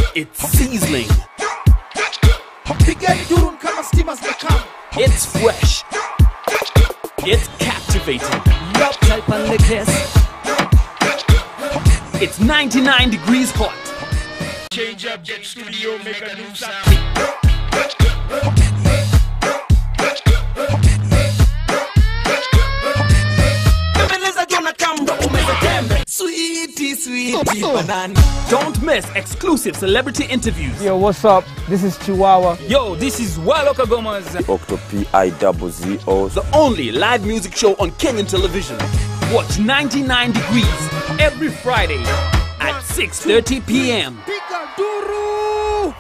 It's sizzling. Pigeni durun kama stima zimekama. It's fresh. It's captivating. Love type and the kiss. It's 99 degrees hot. Change up, get studio, make a new sound. Bembeleza jona kamdo umeza tembe. Sweetie, sweetie banana. Don't miss exclusive celebrity interviews. Yo, what's up? This is Chihuahua. Yo, this is Waloka Gomez, Octo P-I-double-Z-O. the only live music show on Kenyan television. Watch 99 Degrees every Friday at 6:30 p.m. Piga duru.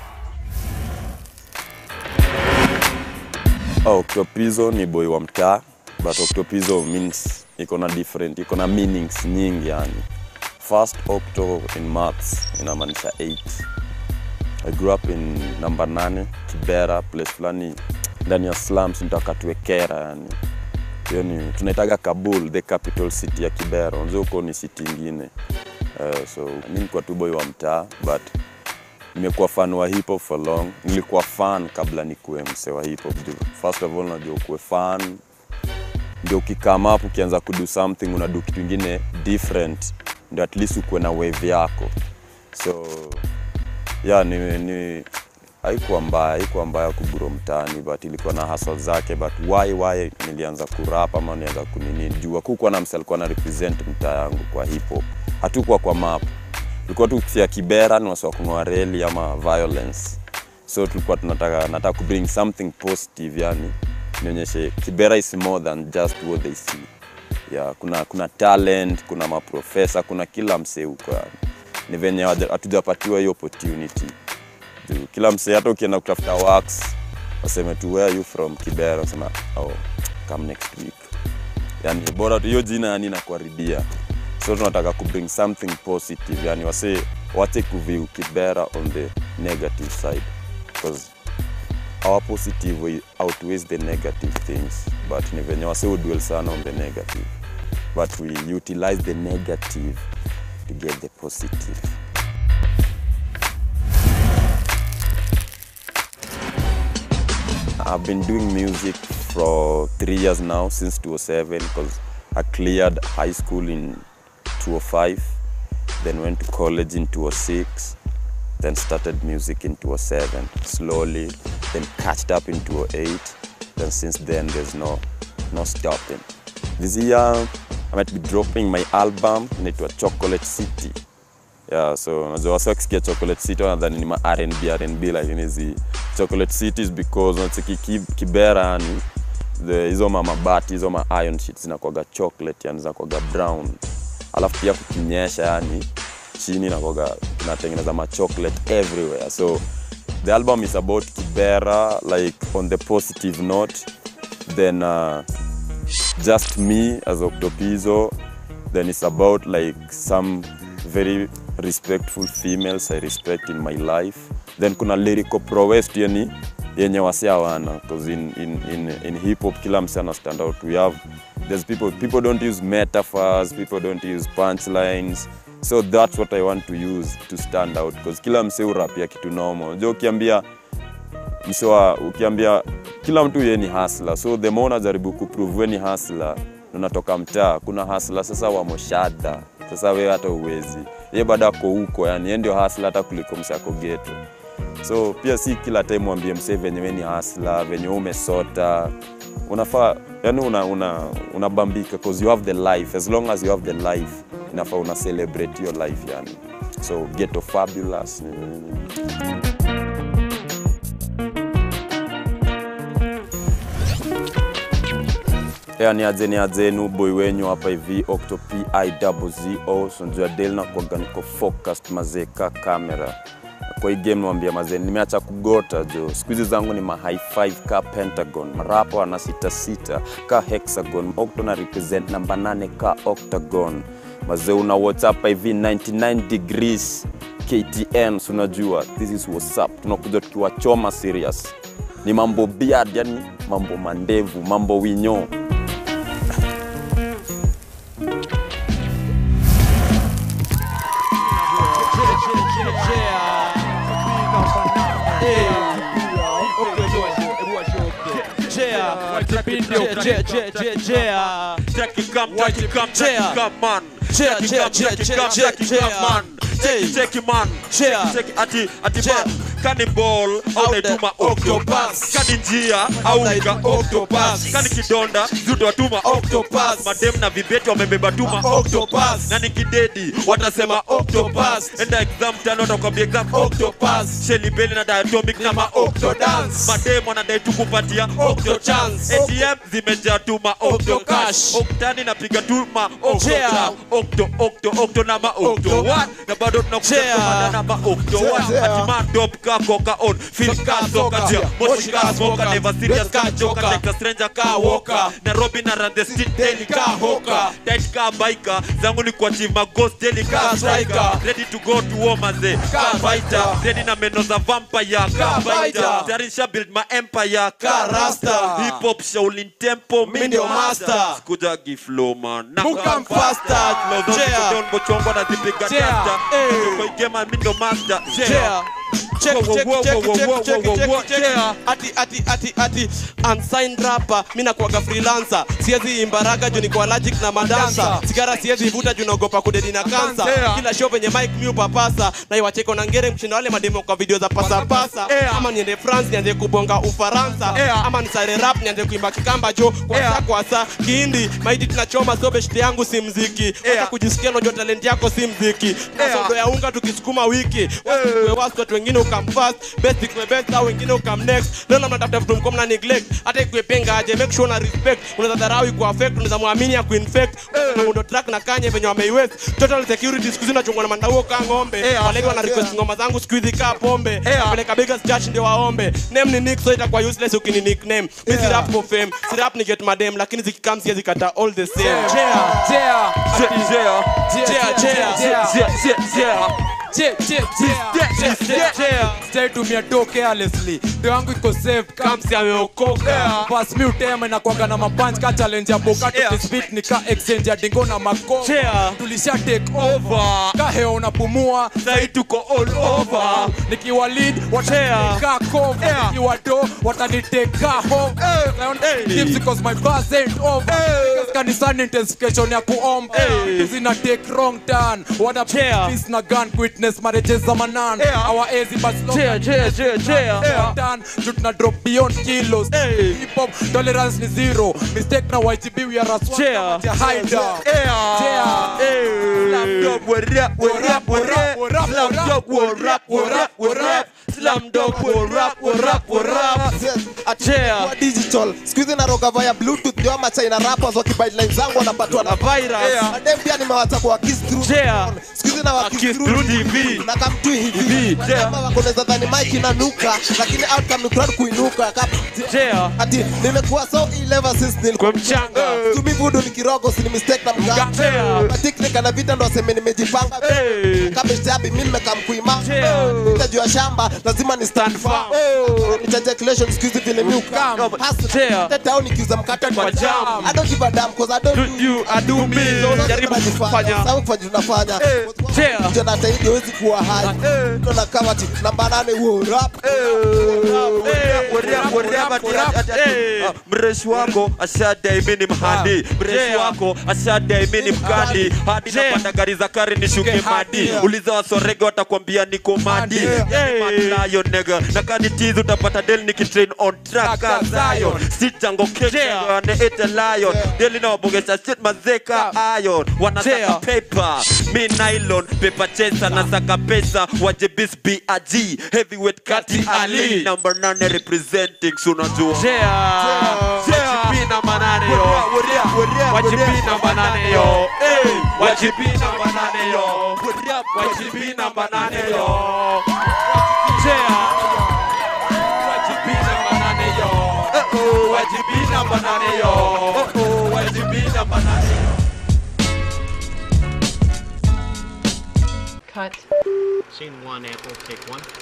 Octopizo ni boy wa mtaa but Octopizo means iko na different, iko na meanings nyingi yani. First octo in maths inamaanisha 8. I grew up in number 8 Kibera, place fulani ndani ya slums nitakatwe Kera yani. Hiyo ni tunaitaga Kabul, the capital city ya Kibera. Unajua huko ni city ingine. Uh, so mimi nilikuwa tu boy wa mtaa but nimekuwa fan wa hip hop for long. Nilikuwa fan kabla nikuwe mse wa hip hop. Juu, First of all unajua ukuwe fan ndio ukikama up ukianza kudo something unadu kitu ingine different ndio at least ukuwe na wave yako so yeah, ni, ni haikuwa mbaya haikuwa mbaya kuburo mtaani but ilikuwa na hustle zake but why why nilianza kurap ama nilianza kunini juu kukuwa na mse alikuwa na represent mtaa yangu kwa hip hop hatukuwa kwa map tulikuwa tu kufia kibera ni wasi wa kung'oa reli ama violence so tulikuwa tunataka nataka ku bring something positive yani nionyeshe kibera is more than just what they see yeah, kuna kuna talent kuna maprofesa kuna kila msee huko yani ni venye hawaja- hatujapatiwa hiyo opportunity Juu kila msee hata ukienda kutafuta works waseme tu where are you from kibera wasema oh, come next week yani bora tu hiyo jina yani inakuharibia so tunataka ku bring something positive yani wase wache kuview kibera on the negative side because our positive way outweighs the negative things but ni venye wase udwell sana on the negative but we utilize the negative to get the positive I've been doing music for three years now, since 2007, because I cleared high school in 2005, then went to college in 2006, then started music in 2007, slowly, then catched up in 2008, then since then there's no, no stopping. This year, I might be dropping my album, inaitwa Chocolate City. Yeah, so unajua wasi wakisikia Chocolate City wanadhani ni ma R&B R&B lakini zi Chocolate City is because unacheki ki- Kibera yani the hizo ma mabati hizo ma iron sheets zinakuwaga chocolate yani zinakuwaga brown. Alafu pia kukinyesha yani chini inakuwaga tunatengeneza ma chocolate everywhere. So the album is about Kibera like on the positive note then uh, just me as Octopizo. Then it's about like some very respectful females I respect in my life. Then kuna lyrical prowess tu yani yenye wasi hawana because in, in, in, in hip hop kila mse ana stand out. We have there's people people don't use metaphors, people don't use punchlines. So that's what I want to use to stand out because kila mse urapia kitu normal. Unajua ukiambia msewa ukiambia kila mtu yeye ni hasla so the more unajaribu kuprove we ni hasla na unatoka mtaa kuna hasla sasa wa moshadha sasa wewe hata uwezi ye bado ako huko yani yeye ndio hasla hata kuliko mse ako geto so pia si kila time mwambie msee venye we ni hasla venye we umesota unafaa yani una, una, unabambika cause you have the life as long as you have the life inafaa una celebrate your life yani so ghetto fabulous nini, nini. Yeah, ni aje ni ajenu boy wenyu hapa hivi Octo P-I-double-Z-O so njua del na kuaga niko focused mazee ka kamera kwa hii game nawambia mazee nimeacha kugota jo siku hizi zangu ni ma high five ka pentagon marapa wana sita sita ka hexagon Octo na represent namba nane ka octagon mazee una whatsapp hivi 99 degrees KTN so unajua this is what's up tunakuja tukiwachoma serious ni mambo beard yani mambo mandevu mambo winyo Pindio, Je- je- je- je- ah. Jackie come, What Jackie you- come, Chair. Jackie come, man. Chair, Jackie chair, come, chair, Jackie chair, come, chair, Jackie chair. come, man. Hey. Jackie, Jackie, man. Chair. Jackie, Jackie, ati, ati, Chair. man. Cannibal, au Out the naituma octopus. octopus. Kani njia, au nika octopus. octopus. Kani kidonda, zudo watuma octopus. Madem na vibeti wamebeba tuma Octopus. Na nikidedi, watasema octopus. Enda exam tano, watakwambia exam octopus. Shelly Belly na diatomic na ma octodance. Madem wanadai tu kupatia Octochance. ATM zimejaa tuma octocash. Octani napiga tu ma octogram. Octo, octo, octo na ma octo what? Na bado tunakuja Chair. kumanda na ma octo what? Ati ma dope ka coca on. Feel ka soka tia. Moshi ka smoker. Never serious ka joker. Take a stranger ka walker. Nairobi na run the street daily ka hoka. Tight ka biker. Zangu ni kuachieve ma ghost daily ka Ka striker. striker. Ready to go to war maze. Ka fighter. Ready na meno za vampire. Ka fighter. fighter. Tarisha build my empire. Ka rasta. Hip hop Shaolin tempo. Mi ndio master. Sikujagi flow man. Na Mukam faster. Flow zote Chair. Don Bochongo nazipiga Chair. dasta. Eh. Kwa igema mi ndo master. Chair. Check, Whoa, whoa, check, whoa, check, whoa, check, whoa, check, whoa, check, whoa, check. chair. Ati, ati, ati, ati, unsigned rapper mi nakuaga freelancer siwezi imbaraga juu niko allergic na madansa sigara siwezi ivuta juu naogopa kudedi na kansa Yeah. kila show venye mike mi upapasa na iwacheko na ngere mshinda wale mademo kwa video za pasapasa Yeah. ama niende france nianze kubonga ufaransa Yeah. ama nisare rap nianze kuimba kikamba jo kwasa Yeah. kwasa kihindi maidi tunachoma sobe shite yangu si mziki Yeah. hata kujisikia unajua talent yako si mziki Yeah. nasodo ya unga tukisukuma wiki Wasikuwe wast watu wengine ukam fast best ikuwe best au wengine ukam next leo na mnatafuta vitu mko mna neglect hata ikuwe penga aje make sure na respect unaweza dharau iko affect unaweza muamini ya kuinfect na mundo track na kanye venye wameiwest total security siku hizi nachungwa na mandauo ka ng'ombe Yeah. walege wana request ngoma zangu siku hizi kaa pombe Yeah. peleka biggest church ndio waombe name ni nick so itakuwa useless ukini nickname mi si rap for fame si rap ni get madem lakini zikikam siwezi kata all the same Yeah. Chair. Yeah. Chair. Chair, chair. Yeah. Chair, chair, chair. Che, che, che. Chair, chair. Stay tumia do carelessly do yangu iko safe kamsi ameokoka pas mi utema inakwanga na mapanch ka challenge ya boka Yeah. tukispit ni ka exchange ya dingo na mako Chair. tulisha take over ka heo unapumua Sai tuko all over. nikiwa lead wataniteka cover Yeah. nikiwa do wataniteka home Lion Gibbs because my bus ain't over Because kanisani intensification ya kuomba zina take wrong turn wana Chair. peace na gun witness marriages za manan Yeah. our easy but slow Chair, chair, chair, chair. turn juu tuna drop beyond kilos hip hop tolerance ni zero mistake na YGB we are a swag Chair. kama tia hider Chair. Slam dog, what rap, what rap, what rap. What rap, Slam what dog, what rap, what rap, what rap. Slam dog, what rap, what rap, what rap. Chair. Kwa digital siku hizi naroga via bluetooth ndio ama china rappers wakibite line zangu wanapatwa na virus. Yeah. madem pia nimewacha kwa kiss through Chair. siku hizi na wa kiss Kiss through through TV. na come tu hivi kama wakoneza dhani mic inanuka lakini outcome ni crowd kuinuka Kap- Chair. ati nimekuwa so ill ever since nilikuwa Kwa mchanga. tumi vudu ni kirogo si ni mistake na mganga Chair. matiknika na vita ndo aseme nimejipanga Hey. kama shtabi mimi nimekamkuima Chair. nitajua shamba lazima ni stand firm ejaculation siku hizi vile mi ukam Chair. hasa town nikiuza mkate kwa jam I don't give a damn cause I don't do You are do me. Jaribu kufanya. Sawa kufanya tunafanya Chair. Ndio na taidi hawezi kuwa hai Ndio na kama ati namba nane wo rap mreshi wako ashadai mi ni mhandi mreshi wako ashadai mi ni mkandi hadi napanda gari za kari nishuke madi uliza wasorege watakwambia niko madi malayo nega na kani tizi utapata del nikitrain on track as Zion sitango kekane ete lion deli na wabogesha shit mazeka iron wanataka paper mi nylon paper chaser nasaka pesa waje bis BRG heavyweight kati ali number 9 representing sunajua wajibina manane yo wajibina manane yo Eh, wajibina manane yo wajibina manane yo wajibina manane yo wajibina manane yo wajibina manane yo Cut. Scene one, Apple, take one.